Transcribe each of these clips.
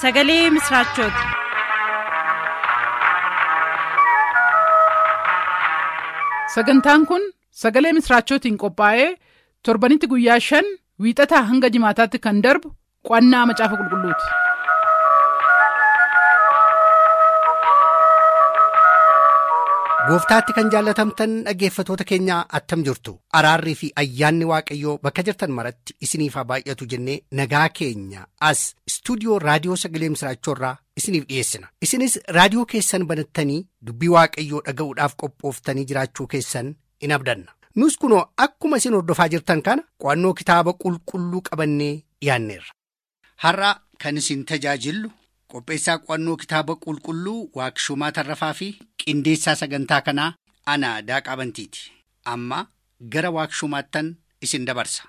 sagalee misiraachooti. sagantaan kun sagalee misiraachootiin qophaa'ee torbanitti guyyaa shan wiixataa hanga jimaataatti kan darbu qo'annaa macaafa qulqulluuti. gooftaatti kan jaallatamtan dhaggeeffatoota keenyaa attam jirtu araarrii fi ayyaanni waaqayyoo bakka jirtan maratti isiniif haa baay'atu jennee nagaa keenya as istuudiyoo raadiyoo sagalee misiraachoorraa isiniif dhiyeessina isinis raadiyoo keessan banattanii dubbii waaqayyoo dhaga'uudhaaf qophooftanii jiraachuu keessan in abdanna nus kunoo akkuma isin hordofaa jirtan kana qo'annoo kitaaba qulqulluu qabannee dhiyaanneerra. har'a kan isin tajaajillu qopheessaa qo'annoo kitaaba qulqulluu waaqshumaa tarrafaa fi qindeessaa sagantaa kanaa ana daaqaa bantiiti amma gara waaqshumaattan isin dabarsa.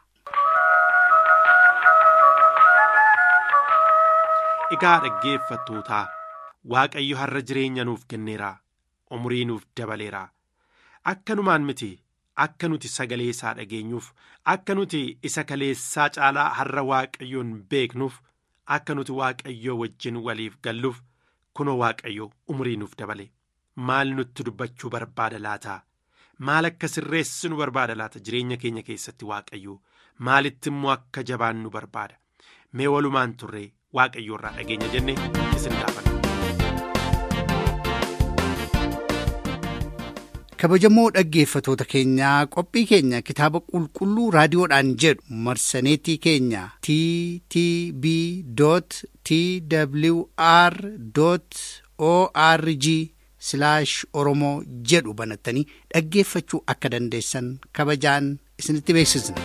Egaa dhaggeeffattootaa Waaqayyo har'a jireenya nuuf kenneera umurii nuuf dabaleera akkanumaan miti akka nuti sagalee isaa dhageenyuuf akka nuti isa kaleessaa caalaa har'a Waaqayyoon beeknuuf akka nuti Waaqayyoo wajjin waliif galluuf kunoo Waaqayyo umurii nuuf dabale maal nutti dubbachuu barbaada laata maal akka sirreessinu barbaada laata jireenya keenya keessatti Waaqayyo maalitti immoo akka jabaannu barbaada mee walumaan turree. waaqayyo irraa dhageenya jenne isin gaafanna. kabajamoo dhaggeeffatoota keenyaa qophii keenya kitaaba qulqulluu raadiyoodhaan jedhu marsaneetii keenya ttb twr org oromoo jedhu banattanii dhaggeeffachuu akka dandeessan kabajaan isinitti beeksisna.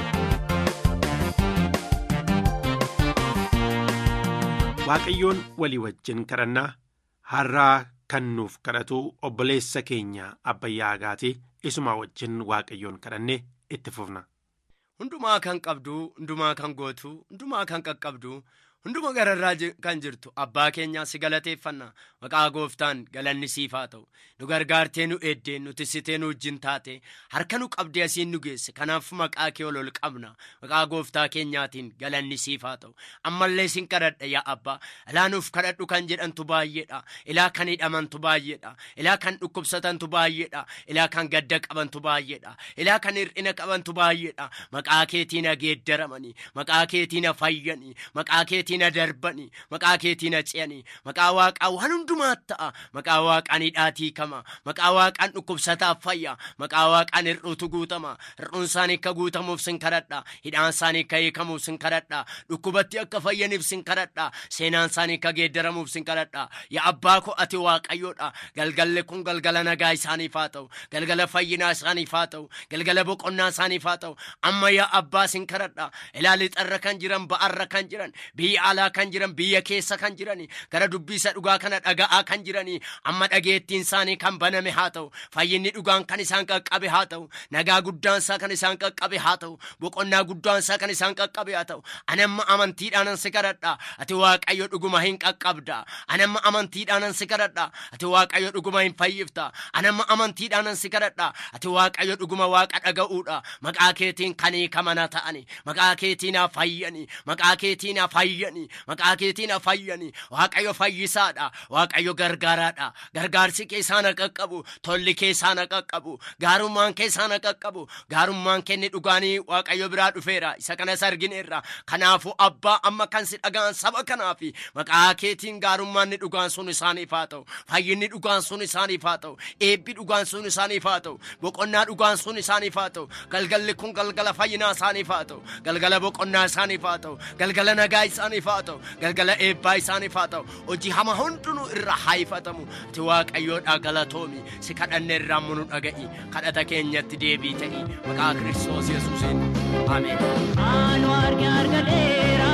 Waaqayyoon walii wajjin kadhannaa har'aa kan nuuf kadhatu obboleessa keenya abbayyaa agaatii isuma wajjin waaqayyoon kadhannee itti fufna. Hundumaa kan qabdu, hundumaa kan gootu, hundumaa kan qaqqabdu, hunduma gararraa kan jirtu abbaa keenyaa si galateeffanna maqaa gooftaan galanni siif haa ta'u nu gargaartee nu eeddee nu tissitee nu wajjin taate harka nu qabdee asiin nu geesse kanaaf maqaa kee ol ol qabna maqaa gooftaa keenyaatiin galanni siif haa ta'u ammallee sin kadhadha yaa abbaa ilaa nuuf kadhadhu kan jedhantu baay'eedha ilaa kan hidhamantu baay'eedha ilaa kan dhukkubsatantu baay'eedha ilaa kan gadda qabantu baay'eedha ilaa kan hir'ina qabantu baay'eedha maqaa keetiin geeddaramanii maqaa keetiin fayyanii maqaa keetiin darbanii maqaa keetiin ce'anii maqaa waaqaa waan hundumaa ta'a maqaa waaqaan hidhaatii kama maqaa waaqaan dhukkubsataaf fayya maqaa waaqaan hir'uutu guutama hir'uun isaanii akka guutamuuf sin kadhadha hidhaan isaanii akka hiikamuuf sin kadhadha dhukkubatti akka fayyaniif sin kadhadha seenaan isaanii akka geeddaramuuf sin kadhadha yaa abbaa ko ati waaqayyoodha galgalli kun galgala nagaa isaaniif haa ta'u galgala fayyinaa isaaniif haa ta'u galgala boqonnaa isaaniif haa ta'u amma yaa abbaa sin kadhadha ilaali xarra kan jiran ba'arra kan jiran biyya alaa kan jiran biyya keessa kan jirani gara dubbiisa dhugaa kana dhaga'aa kan jirani amma dhageettiin isaanii kan baname haa ta'u fayyinni dhugaan kan isaan qaqqabe haa ta'u nagaa guddaan isaa kan isaan qaqqabe haa ta'u boqonnaa guddaan isaa kan isaan qaqqabe haa ta'u anamma amantiidhaanan si kadhadha ati waaqayyo dhuguma hin qaqqabda anamma amantiidhaanan si kadhadha ati waaqayyo dhuguma hin fayyifta anamma amantiidhaanan si kadhadha ati waaqayyo dhuguma waaqa dhaga'uudha maqaa keetiin kan hiikamana ta'ani maqaa keetiin haa fayyani maqaa keetiin haa fayyani maqaa keetiin haa fayyani waaqayyo fayyisaadha waaqayyo gargaaraadha gargaarsi keessaan haa qaqqabu tolli keessaan haa qaqqabu gaarummaan keessaan haa qaqqabu gaarummaan kenni dhugaanii waaqayyo biraa dhufeera isa kanas argineerra kanaafu abbaa amma kan si dhagaan saba kanaafi maqaa keetiin gaarummaan ni dhugaan sun isaaniif haa ta'u fayyinni dhugaan sun isaaniif haa ta'u eebbi dhugaan sun isaaniif haa ta'u boqonnaa dhugaan sun isaaniif haa ta'u galgalli kun galgala fayyinaa isaaniif haa ta'u galgala boqonnaa isaaniif haa ta'u galgala nagaa isaaniif haa ta'u galgala eebbaa isaaniif haa ta'u hojii hama hundinuu irra haifatamu ati waaqayyoodhaa galatoomi si kadhanne irraa munu dhaga'i kadhata keenyatti deebii ta'i maqaa kiristoos yesuusiin ameen. Anu arga argadeera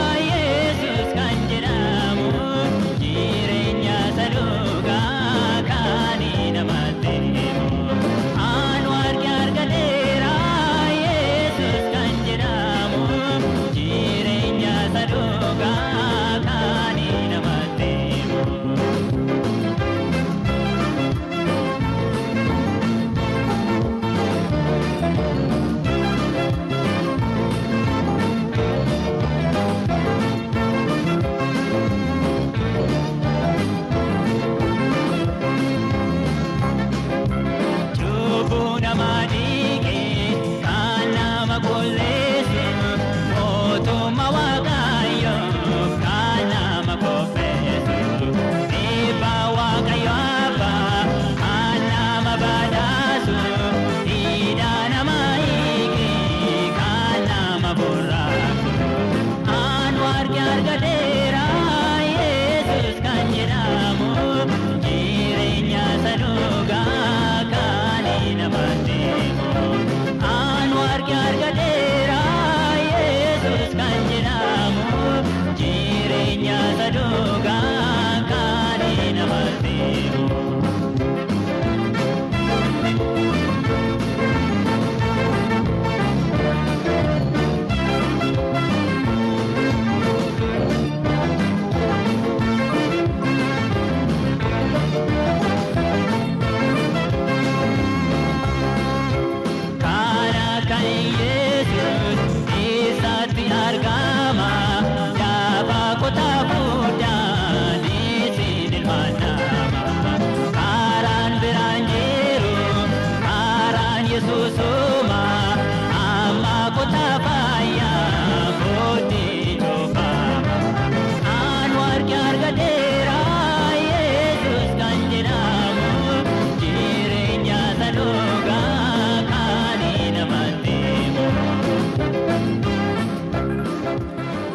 Yesus kan jedhamu jireenya saluugaa kan namatti himu. Anu arga argadeera Yesus kan jedhamu jireenya saluugaa kan namatti himu.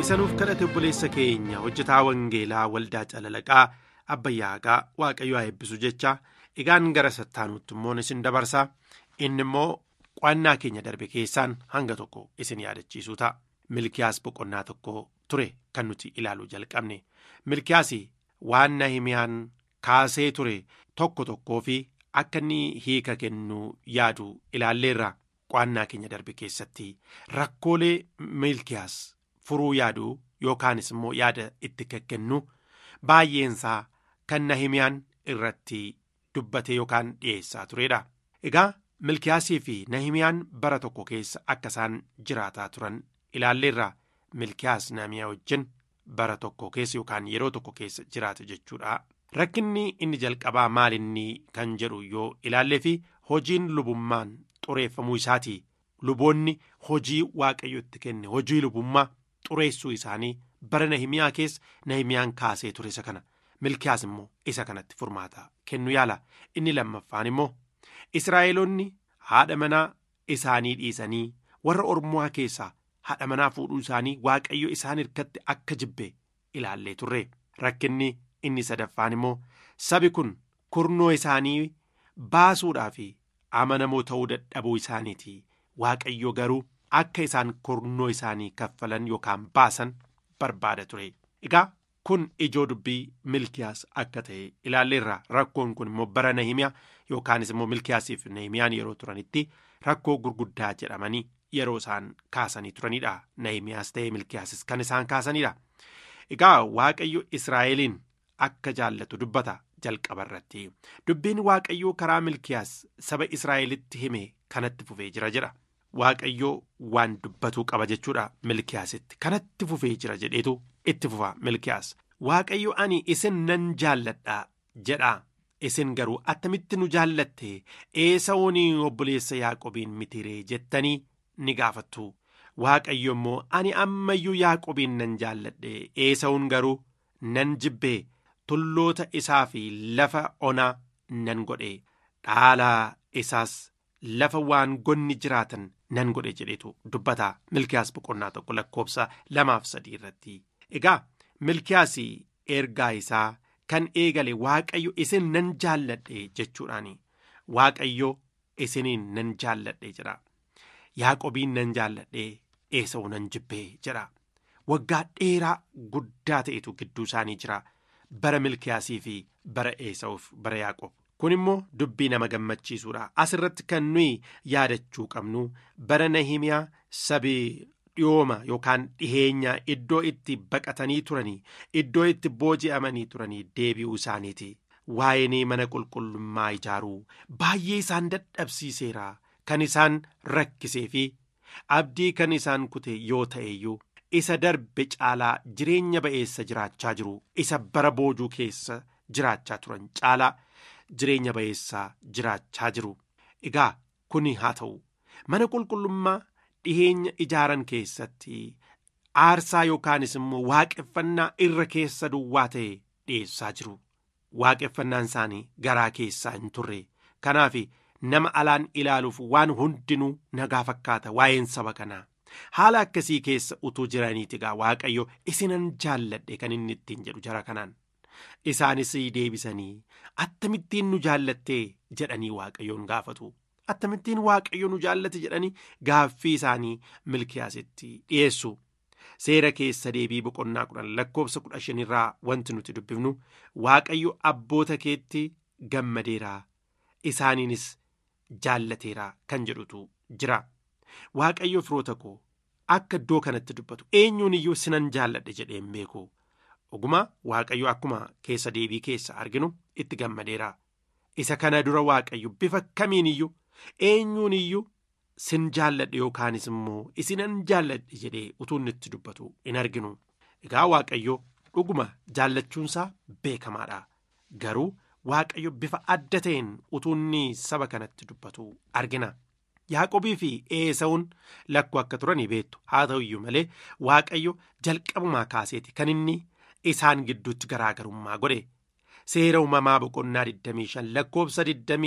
isanuuf kadhate obboleessa keenya hojjetaa wangeelaa waldaa calalaqaa abbayyaaqaa waaqayyo haa eebbisu jecha egaan gara sattaanuutti immoo isin dabarsaa inni immoo qo'annaa keenya darbe keessaan hanga tokko isin yaadachiisuu ta'a milkiyaas boqonnaa tokko ture kan nuti ilaaluu jalqabne milkiyaas waan nahimiyaan kaasee ture tokko tokkoo fi akka inni hiika kennuu yaadu ilaalleerra qo'annaa keenya darbe keessatti rakkoolee milkiyaas furuu yaadu yookaanis immoo yaada itti kennu baay'eensaa kan nahimiyaan irratti dubbate yookaan dhiyeessaa turedha. Egaa milkiyaasii fi nahimiyaan bara tokko keessa akka isaan jiraataa turan ilaalleerra milkiyaas nahimiyaa wajjin bara tokko keessa yookaan yeroo tokko keessa jiraate jechuudha. Rakkinni inni jalqabaa maalinni kan jedhu yoo ilaallee fi hojiin lubummaan xureeffamuu isaati. Luboonni hojii waaqayyo itti kenne hojii lubummaa xureessuu isaanii bara nahimiyaa keessa nahimiyaan kaasee ture isa kana. milkiyaas immoo isa kanatti furmaata kennu yaala inni lammaffaan immoo israa'eloonni haadha manaa isaanii dhiisanii warra ormaa keessaa haadha manaa fuudhuu isaanii waaqayyo isaan hirkatti akka jibbe ilaallee turre rakkinni inni sadaffaan immoo sabi kun kurnoo isaanii baasuudhaa fi amanamoo ta'uu dadhabuu isaaniiti waaqayyo garuu akka isaan kurnoo isaanii kaffalan yookaan baasan barbaada ture egaa kun ijoo dubbii milkiyaas akka ta'e ilaalleerra rakkoon kun immoo bara nahimiyaa yookaanis immoo milkiyaasiif nahimiyaan yeroo turanitti rakkoo gurguddaa jedhamanii yeroo isaan kaasanii turanidha nahimiyaas ta'e milkiyaasis kan isaan kaasanidha egaa waaqayyo israa'eliin akka jaallatu dubbata jalqaba irratti dubbiin waaqayyoo karaa milkiyaas saba israa'elitti hime kanatti fufee jira jedha waaqayyoo waan dubbatuu qaba jechuudha milkiyaasitti kanatti fufee jira jedheetu itti fufa milkiyaas waaqayyo ani isin nan jaalladha jedha isin garuu attamitti nu jaallatte eesawuni obboleessa yaaqobiin mitiree jettanii ni gaafattu waaqayyo immoo ani ammayyuu yaaqobiin nan jaalladhe eesawun garuu nan jibbe tulloota isaa fi lafa onaa nan godhe dhaalaa isaas lafa waan gonni jiraatan nan godhe jedhetu dubbata milkiyaas boqonnaa tokko lakkoobsa lamaaf sadii irratti egaa milkiyaas ergaa isaa kan eegale waaqayyo isin nan jaalladhe jechuudhaani waaqayyo isiniin nan jaalladhe jedha yaaqobiin nan jaalladhe eesa'u nan jibbee jedha waggaa dheeraa guddaa ta'etu gidduu isaanii jira bara milkiyaasii fi bara eesa'uuf bara yaaqob kun immoo dubbii nama gammachiisuudha asirratti kan nuyi yaadachuu qabnu bara nahimiyaa sabii dhiyooma yookaan dhiheenya iddoo itti baqatanii turanii iddoo itti booji'amanii turanii deebi'uu isaaniiti waa'ee mana qulqullummaa ijaaruu baay'ee isaan dadhabsiiseera kan isaan rakkisee fi abdii kan isaan kute yoo ta'eyyuu isa darbe caalaa jireenya ba'eessa jiraachaa jiru isa bara boojuu keessa jiraachaa turan caalaa jireenya ba'eessaa jiraachaa jiru egaa kuni haa ta'u mana qulqullummaa dhiheenya ijaaran keessatti aarsaa yookaanis immoo waaqeffannaa irra keessa duwwaa ta'e dhiyeessaa jiru waaqeffannaan isaanii garaa keessaa hin turre kanaaf nama alaan ilaaluuf waan hundinuu nagaa fakkaata waa'een saba kanaa haala akkasii keessa utuu jiraniiti gaa waaqayyo isinan jaalladhe kan inni ittiin jedhu jara kanaan isaanis deebisanii attamittiin nu jaallattee jedhanii waaqayyoon gaafatu. attamittiin waaqayyo nu jaallate jedhanii gaaffii isaanii milkiyaasitti dhiyeessu seera keessa deebii boqonnaa kudhan lakkoobsa kudha shanirraa wanti nuti dubbifnu waaqayyo abboota keetti gammadeeraa isaaniinis jaallateeraa kan jedhutu jira waaqayyo firoota koo akka iddoo kanatti dubbatu eenyuun iyyuu sinan jaalladhe jedheen beeku oguma waaqayyo akkuma keessa deebii keessa arginu itti gammadeeraa isa kana dura waaqayyo bifa kamiin iyyuu eenyuun iyyuu sin jaalladhe yookaanis immoo isinan jaalladhe jedhee utuu inni itti dubbatu hin arginu egaa waaqayyo dhuguma jaallachuunsaa beekamaadha garuu waaqayyo bifa adda ta'een utuu inni saba kanatti dubbatu argina yaaqobii fi eesawun lakkuu akka turanii beektu haa ta'u iyyuu malee waaqayyo jalqabumaa kaaseeti kan inni isaan gidduutti garaagarummaa godhe. seera uumamaa boqonnaa 25 lakkoobsa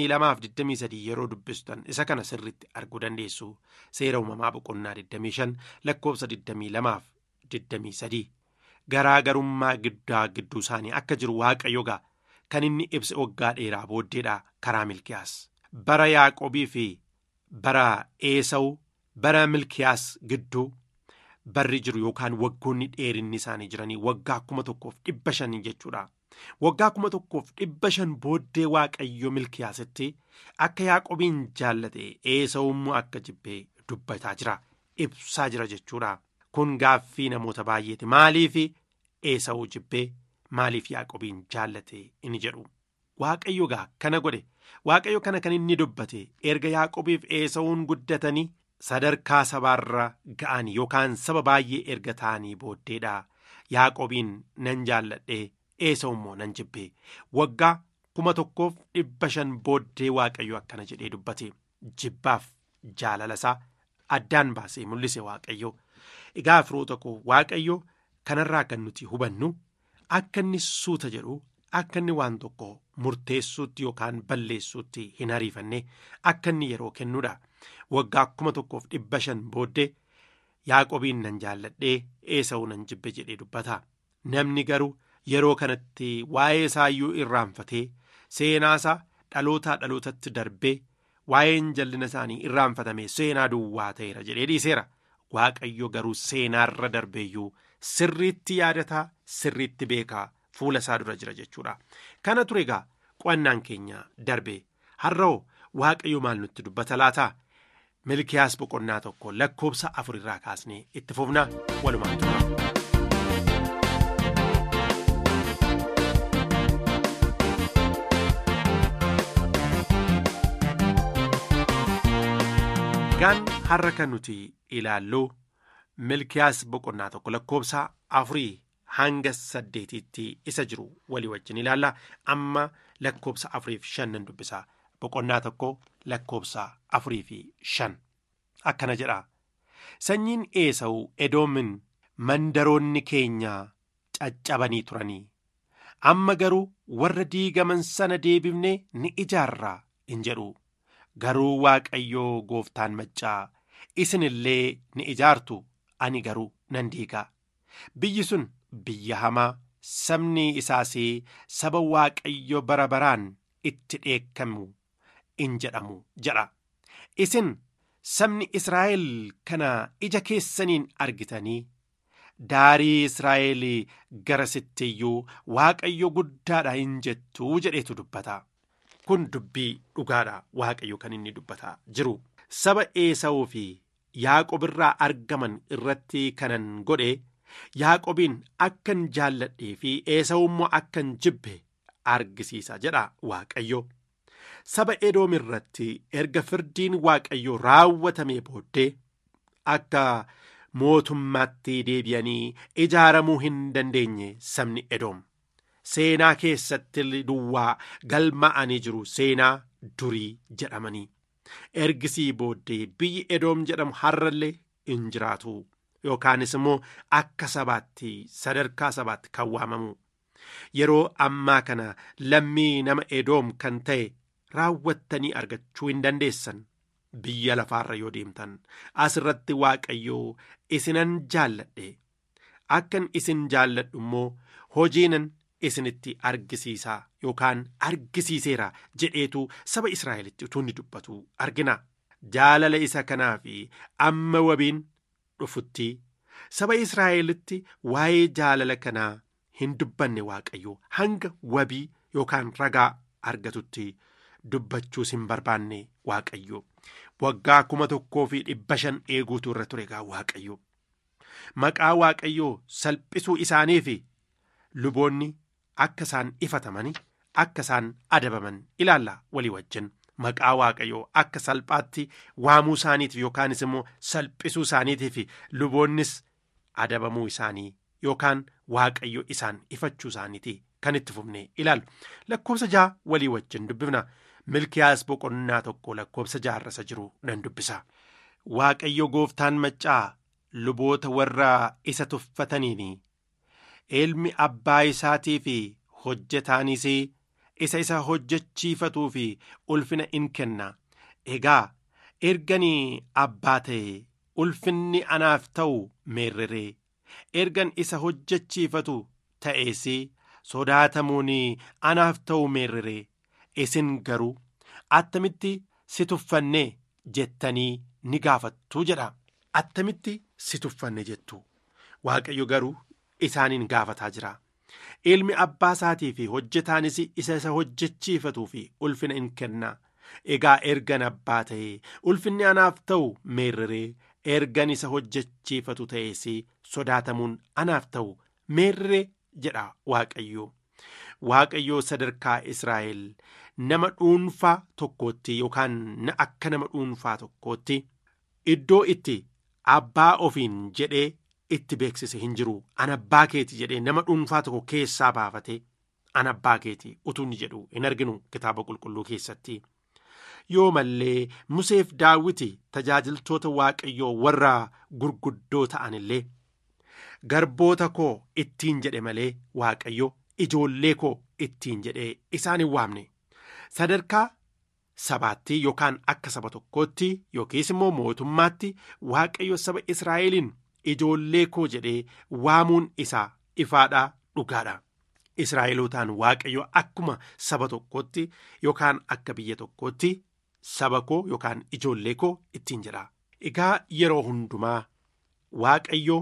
22-23 yeroo dubbistan isa kana sirritti arguu dandeessu seera uumamaa boqonnaa 25 lakkoobsa 23 garaagarummaa giddaa gidduu isaanii akka jiru waaqayyo gaa kan inni ibse waggaa dheeraa booddeedha karaa milkiyaas bara yaaqobii fi bara eesawu bara milkiyaas gidduu barri jiru yookaan waggoonni dheerinni isaanii jiranii waggaa kuma tokkoof dhibba shanii jechuudha. Waggaa kuma tokkoof dhibba shan booddee waaqayyo milkiyaasitti akka yaaqobiin jaallate eesawummoo akka jibbee dubbataa jira ibsaa jira jechuudha. Kun gaaffii namoota baay'eeti maaliif eesawuu jibbee maaliif yaaqobiin jaallate inni jedhu. Waaqayyo gaa kana godhe waaqayyo kana kan inni dubbate erga yaaqobiif eesawuun guddatanii sadarkaa sabaarra ga'an yookaan saba baay'ee erga ta'anii booddeedha yaaqobiin nan jaalladhe eesawu immoo nan jibbe waggaa kuma tokkoof dhibba shan booddee waaqayyo akkana jedhee dubbate jibbaaf jaalalasaa addaan baasee mul'ise waaqayyo egaa firoota koo waaqayyo kanarraa kan nuti hubannu akka inni suuta jedhu akka inni waan tokko murteessuutti yookaan balleessuutti hin ariifanne akka inni yeroo kennuudha. waggaa kuma tokkoof dhibba shan booddee yaaqobiin nan jaalladhee eesawu nan jibbe jedhee dubbata namni garuu yeroo kanatti waa'ee isaayyuu irraanfatee seenaasaa dhalootaa dhalootatti darbee waa'een jallina isaanii irraanfatame seenaa duwwaa ta'eera jedhee dhiiseera waaqayyo garuu seenaarra darbeeyyuu sirriitti yaadataa sirriitti beekaa fuula isaa dura jira jechuudha kana ture egaa qo'annaan keenya darbe har'oo waaqayyo maal nutti dubbata laataa milkiyaas boqonnaa tokko lakkoobsa afur irraa kaasnee itti fufnaa walumaan tura. Gaan har'a kan nuti ilaallu milkiyaas boqonnaa tokko lakkoobsa afurii hanga saddeetiitti isa jiru walii wajjin ilaalla amma lakkoobsa afuriif shan nan dubbisa boqonnaa tokko lakkoobsa afurii fi shan akkana jedha sanyiin eesawu edoomin mandaroonni keenya caccabanii turanii amma garuu warra diigaman sana deebifnee ni ijaarraa in jedhu garuu waaqayyoo gooftaan maccaa isin illee ni ijaartu ani garuu nan diigaa biyyi sun biyya hamaa sabni isaas saba waaqayyo bara baraan itti dheekkamu in jedhamu jedha isin sabni israa'el kana ija keessaniin argitanii daarii israa'el gara sittiyyuu waaqayyo guddaadha hin jettuu jedheetu dubbata kun dubbii dhugaadha waaqayyo kan inni dubbataa jiru saba eesawuu fi yaaqob irraa argaman irratti kanan godhe yaaqobiin akkan jaalladhee fi eesawu immoo akkan jibbe argisiisa jedha waaqayyo saba edoom irratti erga firdiin waaqayyo raawwatamee booddee akka mootummaatti deebi'anii ijaaramuu hin dandeenye sabni edoom seenaa keessatti duwwaa galma'anii jiru seenaa durii jedhamanii ergisii booddee biyyi edoom jedhamu har'allee hin jiraatu yookaanis immoo akka sabaatti sadarkaa sabaatti kan waamamu yeroo ammaa kana lammii nama edoom kan ta'e raawwattanii argachuu hin dandeessan biyya lafaarra yoo deemtan asirratti waaqayyoo isinan jaalladhe akkan isin jaalladhu immoo hojiinan isinitti argisiisaa yookaan argisiiseera jedheetu saba israa'elitti utuu inni dubbatu argina jaalala isa kanaa fi amma wabiin dhufutti saba israa'elitti waa'ee jaalala kanaa hin dubbanne waaqayyo hanga wabii yookaan ragaa argatutti dubbachuus hin barbaanne waaqayyo waggaa kuma tokkoo fi dhibba shan eeguutu irra ture egaa waaqayyo maqaa waaqayyoo salphisuu isaanii fi luboonni akka isaan ifatamanii akka isaan adabaman ilaalla walii wajjin maqaa waaqayyoo akka salphaatti waamuu isaaniitiif yookaanis immoo salphisuu isaaniitiif luboonnis adabamuu isaanii yookaan waaqayyo isaan ifachuu isaaniiti kan itti fufne ilaalu lakkoobsa ja'a walii wajjin dubbifna milkiyaas boqonnaa tokko lakkoobsa jaarrasa jiru nan dubbisa waaqayyo gooftaan maccaa luboota warra isa tuffataniini ilmi abbaa isaatii fi hojjetaanis isa isa hojjechiifatuu fi ulfina in kenna egaa erganii abbaa ta'e ulfinni anaaf ta'u meerreree ergan isa hojjechiifatu ta'ees sodaatamuun anaaf ta'u meerree isin garuu attamitti si tuffanne jettanii ni gaafattu jedha attamitti si tuffanne jettu waaqayyo garuu isaaniin gaafataa jira ilmi abbaa isaatii fi hojjetaanis isa isa hojjechiifatuu fi ulfina in kenna egaa ergan abbaa ta'ee ulfinni anaaf ta'u meerree ergan isa hojjechiifatu ta'ees sodaatamuun anaaf ta'u meerree jedha waaqayyo waaqayyo sadarkaa israa'el nama dhuunfaa tokkootti yookaan akka nama dhuunfaa tokkootti iddoo itti abbaa ofiin jedhee itti beeksise hin jiru an abbaa keeti jedhee nama dhuunfaa tokko keessaa baafate an abbaa keeti utuu inni jedhu hin arginu kitaaba qulqulluu keessatti yoo mallee museef daawiti tajaajiltoota waaqayyoo warra gurguddoo ta'an illee garboota koo ittiin jedhe malee waaqayyo ijoollee koo ittiin jedhee isaan hin waamne sadarkaa sabaatti yookaan akka saba tokkootti yookiis immoo mootummaatti waaqayyo saba israa'eliin ijoollee koo jedhee waamuun isaa ifaadhaa dhugaadha. Israa'elootaan waaqayyo akkuma saba tokkootti yookaan akka biyya tokkootti saba koo yookaan ijoollee koo ittiin jedha. Egaa yeroo hundumaa waaqayyo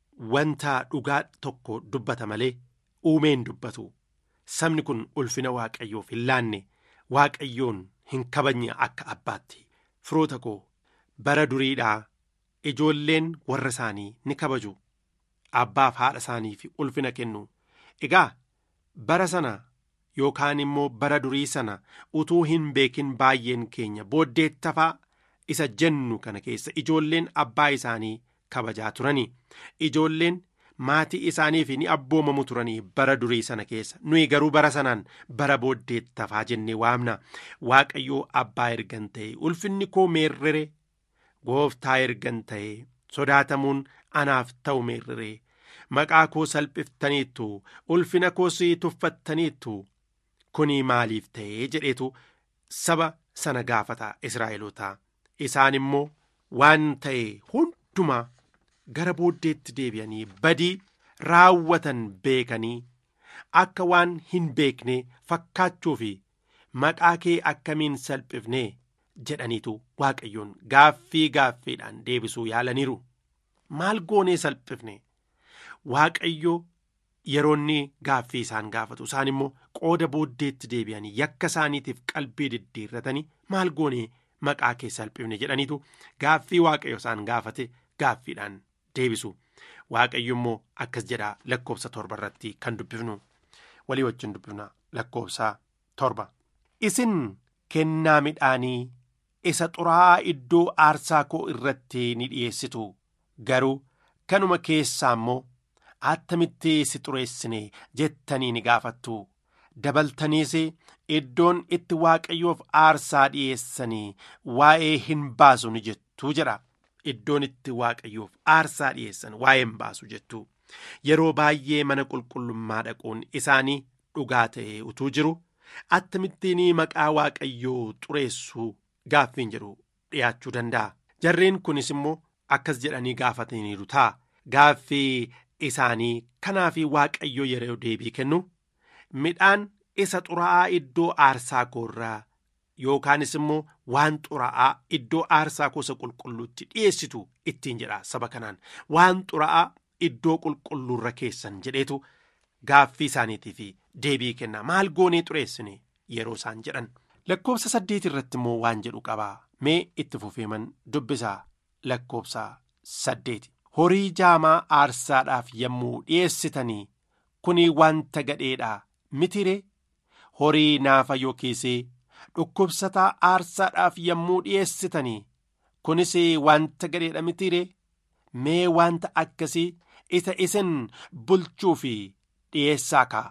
wanta dhugaa tokko dubbata malee uumeen dubbatu. Sabni kun ulfina waaqayyoof hin laanne waaqayyoon hin kabajne akka abbaatti. Firoota koo bara duriidhaa ijoolleen warra isaanii ni kabaju. Abbaaf haadha isaaniif ulfina kennu. Egaa bara sana yookaan immoo bara durii sana utuu hin beekin baay'een keenya booddeettafaa isa jennu kana keessa ijoolleen abbaa isaanii kabajaa turanii ijoolleen maatii isaaniif ni abboomamu turanii bara durii sana keessa nuyi garuu bara sanaan bara booddeettafaa jennee waamna waaqayyoo abbaa ergan ta'e ulfinni koo meerrere gooftaa ergan ta'e sodaatamuun anaaf ta'u meerrere maqaa koo salphiftaniittu ulfina koos tuffattaniittu kuni maaliif ta'ee jedheetu saba sana gaafata israa'elootaa isaan immoo waan ta'e hundumaa gara booddeetti deebi'anii badii raawwatan beekanii akka waan hin beekne fakkaachuu fi maqaa kee akkamiin salphifne jedhaniitu waaqayyoon gaaffii gaaffiidhaan deebisuu yaalaniiru maal goonee salphifne waaqayyo yeroonni gaaffii isaan gaafatu isaan immoo qooda booddeetti deebi'anii yakka isaaniitiif qalbii diddiirratanii maal goonee maqaa kee salphifne jedhaniitu gaaffii waaqayyo isaan gaafate gaaffiidhaan deebisu waaqayyo immoo akkas jedha lakkoobsa torba irratti kan dubbifnu walii wajjin dubbifna lakkoobsa torba isin kennaa midhaanii isa xuraa'aa iddoo aarsaa koo irratti ni dhiyeessitu garuu kanuma keessaa immoo attamitti si xureessine jettanii ni gaafattu dabaltaniis iddoon itti waaqayyoof aarsaa dhiyeessanii waa'ee hin baasu ni jettu jedha iddoon itti waaqayyoof aarsaa dhiyeessan waa'ee hin baasu jettu yeroo baay'ee mana qulqullummaa dhaquun isaanii dhugaa ta'e utuu jiru attamittiin maqaa waaqayyoo xureessuu gaaffiin jedhu dhiyaachuu danda'a jarreen kunis immoo akkas jedhanii gaafataniiru ta'a gaaffii isaanii kanaaf waaqayyo yeroo deebii kennu midhaan isa xuraa'aa iddoo aarsaa koorraa yookaanis immoo waan xuraa'aa iddoo aarsaa kosa qulqulluutti dhiyeessitu ittiin jedha saba kanaan waan xuraa'aa iddoo qulqulluurra keessan jedheetu gaaffii isaaniitiif deebii kenna maal goonee xureessine yeroo isaan jedhan lakkoobsa saddeet irratti immoo waan jedhu qabaa mee itti fufeeman dubbisaa lakkoobsa saddeeti horii jaamaa aarsaadhaaf yommuu dhiyeessitanii kuni wanta gadheedha mitire horii naafa yookiis dhukkubsataa aarsaadhaaf yommuu dhiyeessitanii kunis wanta gadheedha mitire mee wanta akkasii isa isin bulchuu fi dhiyeessaa kaa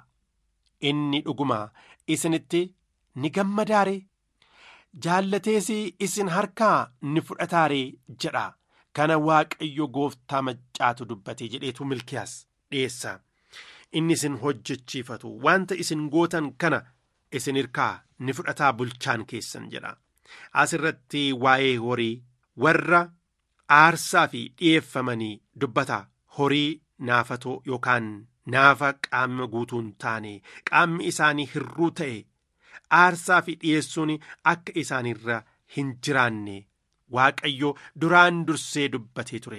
inni dhuguma isinitti ni gammadaare jaallatees isin harkaa ni fudhataare jedha kana waaqayyo gooftaa maccaatu dubbate jedheetu milkiyaas dhiyeessa inni isin hojjechiifatu wanta isin gootan kana isin hirkaa ni fudhataa bulchaan keessan jedha asirratti waa'ee horii warra aarsaa fi dhi'eeffamanii dubbata horii naafatoo yookaan naafa qaama guutuu hin taane qaamni isaanii hirruu ta'e aarsaa fi dhiyeessuun akka isaanirra hin jiraanne waaqayyo duraan dursee dubbatee ture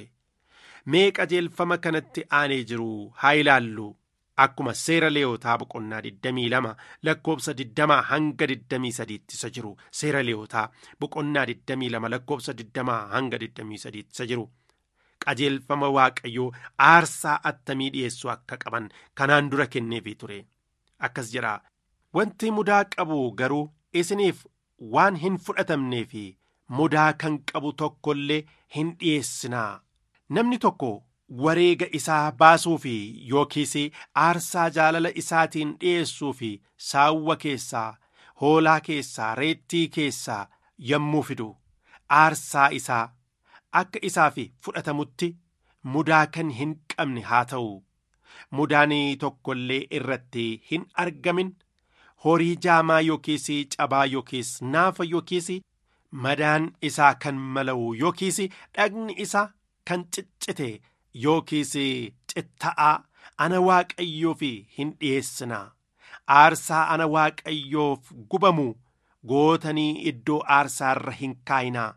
mee qajeelfama kanatti aanee jiru haa ilaallu akkuma seera leeyotaa boqonnaa 22 lakkoobsa 20 hanga 23 isa jiru seera leeyotaa boqonnaa 22 lakkoobsa 20 hanga 23 isa jiru qajeelfama waaqayyoo aarsaa attamii dhiyeessuu akka qaban kanaan dura kenneefii ture akkas jedha wanti mudaa qabu garuu isiniif waan hin fudhatamnee fi mudaa kan qabu tokkollee hin dhiyeessinaa namni tokko wareega isaa baasuu fi yookiis aarsaa jaalala isaatiin dhiyeessuu fi saawwa keessaa hoolaa keessaa reettii keessaa yommuu fidu aarsaa isaa akka isaaf fudhatamutti mudaa kan hin qabne haa ta'u mudaan tokkollee irratti hin argamin horii jaamaa yookiis cabaa yookiis naafa yookiis madaan isaa kan mala'u yookiis dhagni isaa kan ciccite yookiis citta'aa ana waaqayyoof hin dhiyeessinaa aarsaa ana waaqayyoof gubamu gootanii iddoo aarsaarra hin kaayinaa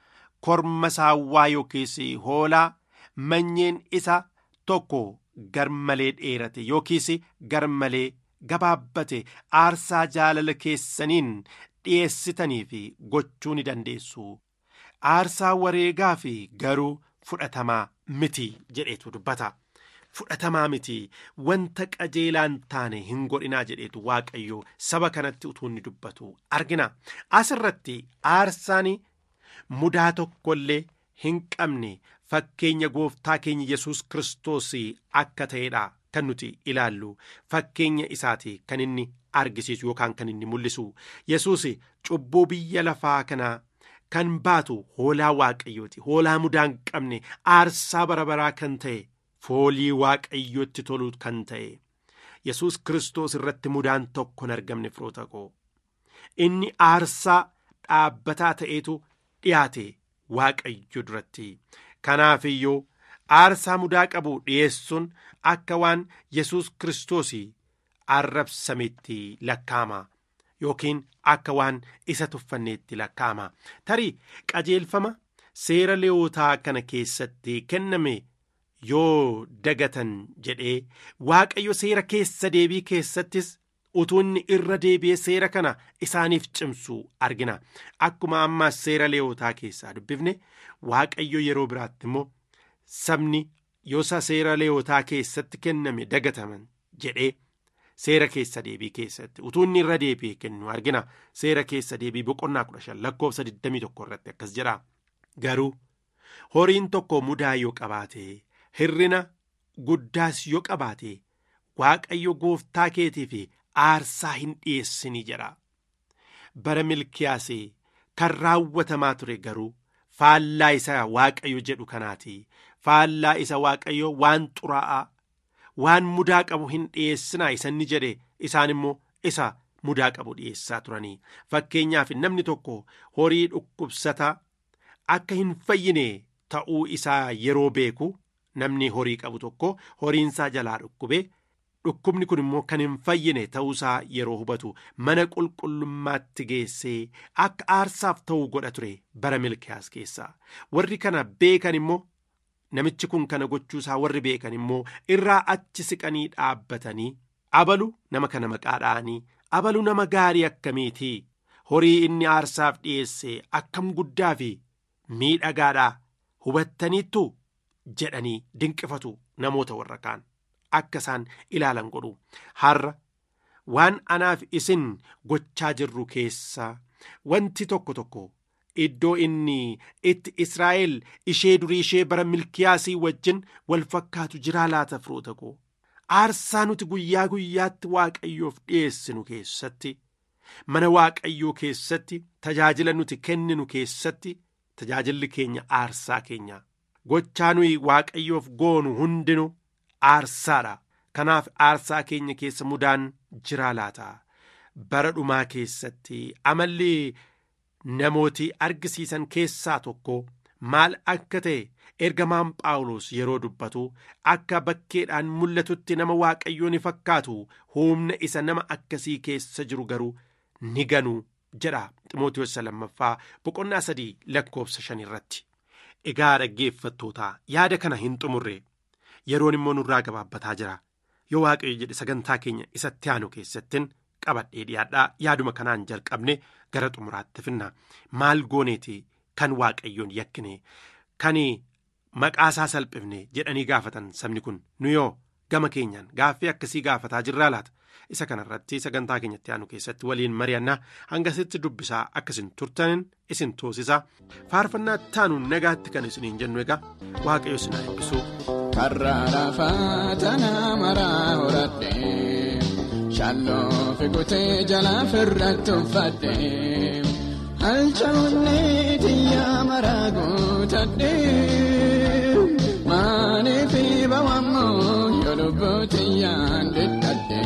korma saawwaa yookiis hoolaa manyeen isa tokko garmalee dheerate yookiis garmalee gabaabbate aarsaa jaalala keessaniin dhiyeessitanii fi gochuu ni dandeessu aarsaa wareegaa fi garuu fudhatamaa miti jedheetu dubbata fudhatamaa miti wanta qajeelaan taane hin godhinaa jedheetu waaqayyo saba kanatti utuu inni dubbatu argina asirratti aarsaan mudaa tokkollee hin qabne fakkeenya gooftaa keenya yesus kiristoos akka ta'edha kan nuti ilaallu fakkeenya isaati kan inni argisiisu yookaan kan inni mul'isu yesus cubbuu biyya lafaa kanaa kan baatu hoolaa waaqayyooti hoolaa mudaa hin qabne aarsaa bara baraa kan ta'e foolii waaqayyootti tolu kan ta'e yesus kiristoos irratti mudaan tokko hin argamne firoota koo inni aarsaa dhaabbataa ta'eetu dhiyaate waaqayyo duratti kanaaf iyyuu aarsaa mudaa qabu dhiyeessuun akka waan yesus kiristoos arrabsametti lakkaama yookiin akka waan isa tuffanneetti lakkaama tarii qajeelfama seera leewotaa kana keessatti kenname yoo dagatan jedhee waaqayyo seera keessa deebii keessattis utuu inni irra deebi'ee seera kana isaaniif cimsu argina akkuma ammaas seera leewotaa keessaa dubbifne waaqayyo yeroo biraatti immoo sabni yosa seera leewotaa keessatti kenname dagataman jedhee seera keessa deebii keessatti utuu inni irra deebi'ee kennu argina seera keessa deebii boqonnaa kudha shan lakkoofsa 21 irratti akkas jedha garuu horiin tokko mudaa yoo qabaate hirrina guddaas yoo qabaate waaqayyo gooftaa keetii fi aarsaa hin dhiyeessinii jedha bara milkiyaas kan raawwatamaa ture garuu faallaa isa waaqayyo jedhu kanaati faallaa isa waaqayyo waan xuraa'aa waan mudaa qabu hin dhiyeessinaa isa inni jedhe isaan immoo isa mudaa qabu dhiyeessaa turanii fakkeenyaaf namni tokko horii dhukkubsataa akka hin fayyine ta'uu isaa yeroo beeku namni horii qabu tokko horiinsaa jalaa dhukkube dhukkubni kun immoo kan hin fayyine ta'uusaa yeroo hubatu mana qulqullummaatti geessee akka aarsaaf ta'uu godha ture bara milkiyaas keessaa warri kana beekan immoo namichi kun kana gochuusaa warri beekan immoo irraa achi siqanii dhaabbatanii abalu nama kana maqaa dha'anii abalu nama gaarii akkamiitii horii inni aarsaaf dhiyeesse akkam guddaa fi miidhagaadhaa hubattaniittu jedhanii dinqifatu namoota warra kaan akka isaan ilaalan godhu har'a waan anaaf isin gochaa jirru keessaa wanti tokko tokko iddoo inni itti israa'el ishee durii ishee bara milkiyaasii wajjin wal fakkaatu jiraa laata firoota koo aarsaa nuti guyyaa guyyaatti waaqayyoof dhiyeessinu keessatti mana waaqayyoo keessatti tajaajila nuti kenninu keessatti tajaajilli keenya aarsaa keenya gochaa nuyi waaqayyoof goonu hundinu aarsaadha kanaaf aarsaa keenya keessa mudaan jiraa laata bara dhumaa keessatti amalli namooti argisiisan keessaa tokko maal akka ta'e ergamaan phaawulos yeroo dubbatu akka bakkeedhaan mul'atutti nama waaqayyoo ni fakkaatu humna isa nama akkasii keessa jiru garuu ni ganuu jedha ximootiyoos lammaffaa boqonnaa sadii lakkoofsa shan irratti egaa dhaggeeffattootaa yaada kana hin xumurre yeroon immoo nurraa gabaabbataa jira yoo waaqayyo jedhe sagantaa keenya isatti aanu keessattiin qabadhee dhiyaadhaa yaaduma kanaan jalqabne gara xumuraatti finna maal gooneeti kan waaqayyoon yakkine kan maqaasaa salphifne jedhanii gaafatan sabni kun nu yoo gama keenyaan gaaffii akkasii gaafataa jirraa laata isa kanarratti sagantaa keenyatti aanu keessatti waliin mari'annaa hangasitti dubbisaa akkasin turtanin isin toosisa faarfannaa taanuun nagaatti kan isiniin jennu egaa waaqayyo isin haa eebbisu. Karraa lafaa tanaa maraa horadhe shalloo fi kutee jalaa firratti uffadhe halchawunnee xiyyaa maraa guutadhe maanii fi bawammoo yoo lubbuu xiyyaan dhidhadhe.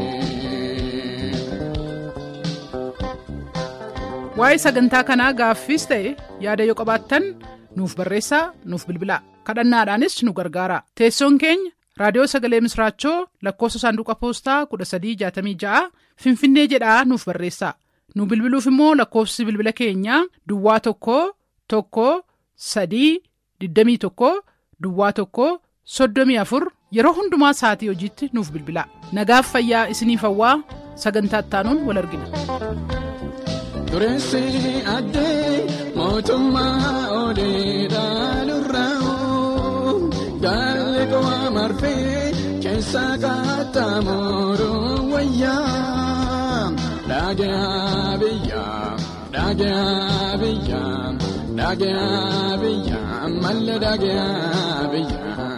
waa'ee sagantaa kanaa gaaffiis ta'e yaada yoo qabaattan nuuf barreessaa nuuf bilbilaa kadhannaadhaanis nu gargaara teessoon keenya raadiyoo sagalee misraachoo lakkoofsa saanduqa poostaa 1366 finfinnee jedhaa nuuf barreessaa nu bilbiluuf immoo lakkoofsi bilbila keenyaa duwwaa tokko tokko sadii 21 duwwaa tokko 34 yeroo hundumaa sa'atii hojiitti nuuf bilbilaa nagaaf fayyaa isiniif hawwaa sagantaa ittaanuun wal argina. Dureessi addee mootummaa odeedhaa lurraa'u gaalli qo'aa marfee keessa qaxxaamuru wayyaa dhaagaa biyyaa dhaagaa biyyaa dhaagaa biyyaa malle dhaagaa biyyaa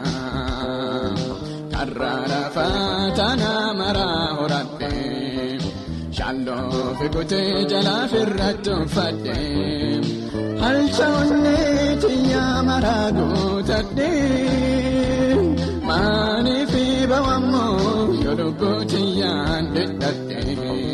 karraa lafaa tanaa maraa horadhee. Shalloo fi kutee jalaa firratti uffadhe halchawunnee xiyyaa maraa guutadhe maanii fi bawammoo yoo lubbuu xiyyaan dhidhadhe.